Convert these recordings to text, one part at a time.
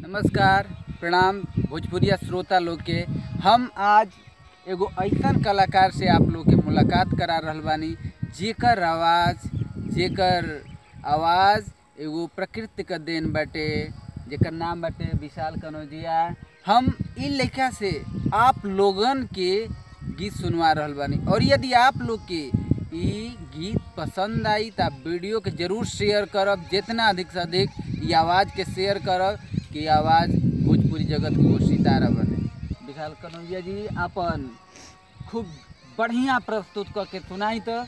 नमस्कार प्रणाम भोजपुरिया श्रोता लोग के हम आज एगो ऐसन कलाकार से आप लोग के मुलाकात करा रहल बानी जेकर आवाज़ जेकर आवाज़ एगो प्रकृति का देन बाटे जेकर नाम बाटे विशाल कनौजिया हम इ लेखा से आप लोगन के गीत सुनवा रहल बानी और यदि आप लोग के इ गीत पसंद आई तो आप वीडियो के जरूर शेयर करब जितना अधिक से अधिक ये आवाज़ के शेयर करब कि आवाज़ भोजपुरी जगत को सितारा बने विशाल कनौजिया जी अपन खूब बढ़िया प्रस्तुत करके सुनाई तो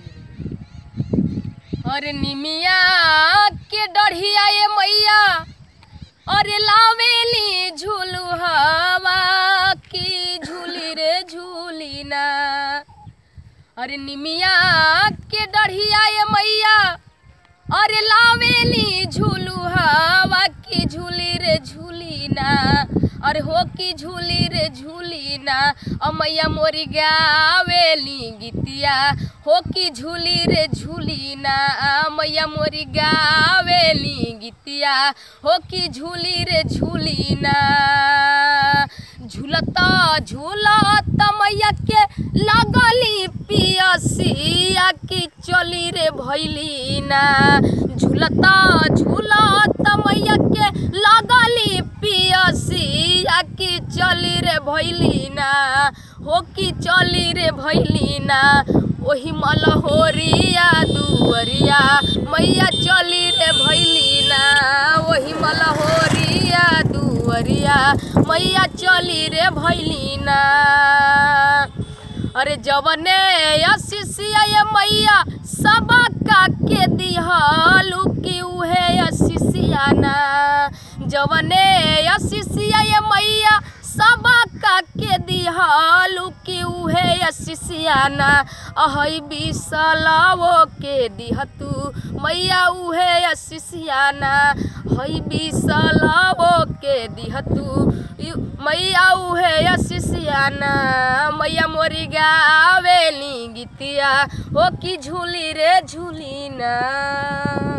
अरे निमिया के डढ़िया ये मैया अरे लावेली झूलू हवा की झूली रे झूली ना अरे निमिया के डढ़िया ये मैया अरे लावेली झूलू हवा की झूली रे झूली ना अरे हो की झूली रे झूली ना अमैया मोरी गावेली गीतिया हो की झूली रे झूली ना मैया मोरी गावेली गीतिया हो की झूली रे झूली ना झूलता झूलता मैया के लगली पियसिया की चली रे भैली ना झूलता झूलता मैया के लगली पियसिया की चली रे भैली ना हो की चली रे भैली ना ओही मलहोरिया दुवरिया मैया चली रे भैली ना ओही मलहोरिया दुवरिया मैया चली रे भैली ना अरे जवने अशिषिया ये मैया सबका के दिहलू की उहे अशिषिया ना जवने अशिषिया ये मैया सबका के दिहलू की उहे अशिषियाना अहै बिसलवो के दिहतू मैया उहे अशिषियाना हई बिसलवो के दिहतू मैया उहे अशिषियाना मैया मोरी गावेली गीतिया हो की झूली रे झूली ना